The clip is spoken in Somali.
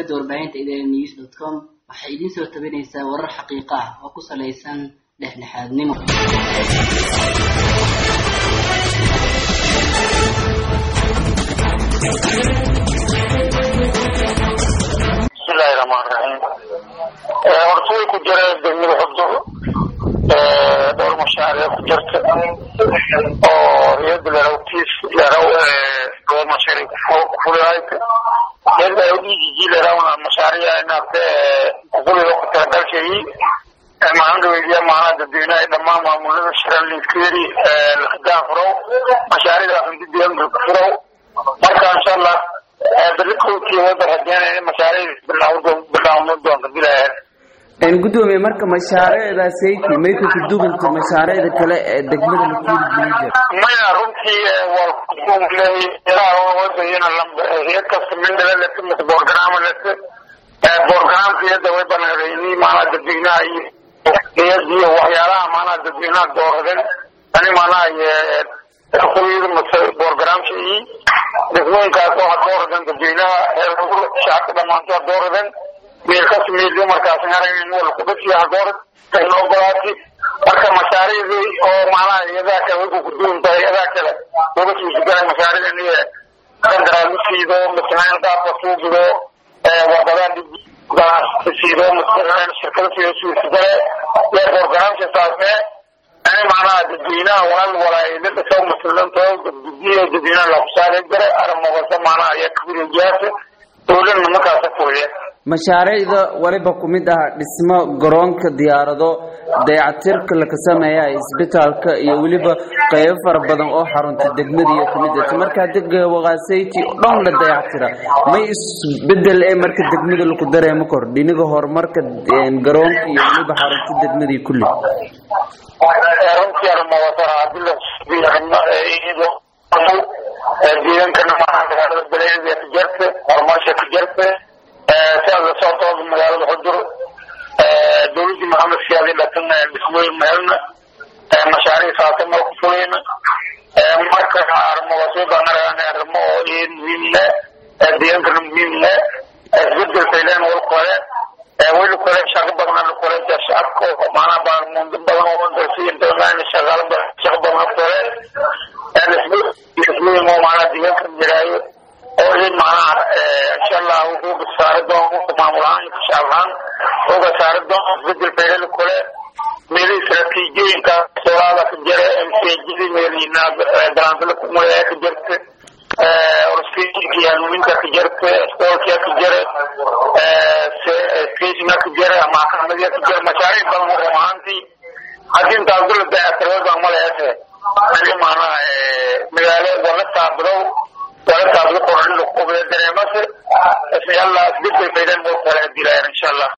shabakada warbaahinta idn news dot com waxay idiin soo tabinaysaa warar xaqiiqo ah oo ku salaysan dhexdhexaadnimo bismillahi raxmaan raxiim horta way ku jira degmada xugdur dhowr mashaariic ku jirta oo riyada lerawtiis leraw dhowr mashaariic kufulihayta riyada udijiji lerawna mashaariic inaate kufuliga ku talagalshayi maalinta weydiya maanaa dadweynaha dhammaan maamulada shiran linkeri lakadaan furow mashaariicda xundidiyanka ku furow marka insha allah berikowtii wada rajeynaya mashaariic bilaawma doonta bilaheed gudoomiye marka mashaariicdaasayki may ka kuduganta mashaariicda kale ee degmada lakuuri jilijar maya runtii waa kuleeyawadayana hiyad kasta mindhala lete mase borgaraama lete borgaraamka iyada way banaadeeni maanaa dadweynaha iyo hiyadiyo waxyaalaha maanaa dadweynaha dooradeen ani maanaa kulyada mase borgaraamka iyo degmooyinkaas waxaa dooraden dadweynaha heer shacabka dhamaantoa dooraden meelkas meelyo markaas aragn wala kubasiya hagoorad ogolaati marka mashaariicdii oo maanaha iyadaa kale way kukuduwan tahay iyadaa kale uga suusigala mashaariicdan iyo qandaraalisiido masnaan qaabka suugido wadadaa siido masnaan shirkada siido suusigale ee borgaraamka saasne ani macnaha dadweynaha walaal walaayla dhasaw masalanto gudiya dadweynaha lakusaare jare aramogasa maanaha ayaa kabirejiyaasa dowladna markaasa fuliya mashaariicda waliba ku mid ah dhismo garoonka diyaarado dayacatirka laka sameeya isbitaalka iyo weliba qeybo fara badan oo xarunta degmadiiyo kamid ah markaa dega waqaasayti dhan la dayactira may isbedel ee marka degmada laku dareemo kor dhiniga horumarka garoonka iyo weliba xarunta degmadii kulli runtii armawasara hadii deegankana magaalada baleedia ka jirta horumarsha ka jirta siaad la socotooda magaalada xudur dowladii maxamed siyaadi dhatan dhismooyin meelna mashaariic saasama ku fulayna marka armawasuudan aragan arimo oo muhiimne deegaankana muhiimne isbedelkaylen wal kore wayla kore shaqo badan kore shacabka maanaa baarmundo badan oo dalsi intamaan shaqaalo badan shaqo badan kore dhismooyin oo maanaa deegaanka jiraayo oo in maanaha insha allah wuxuu saari doono maamul ahaan iyo shacab ahaan uga saari doono isbedel beelada kale meelihii istaraatiijiyooyinka soolaada ka jira mcjidi meelina galaanfila kumulaya ka jirta orskejinka iyo hanuuninka ka jirta iskoolkia ka jira skejinga ka jira maxkamadiya ka jira mashaariic badan run ahaantii haddii intaas dula dayactirada maleese ani maanaha magaalo wala taabidow wala taabido qoran dareemase yalla isbedel baydan oo kale dilayaan insha allah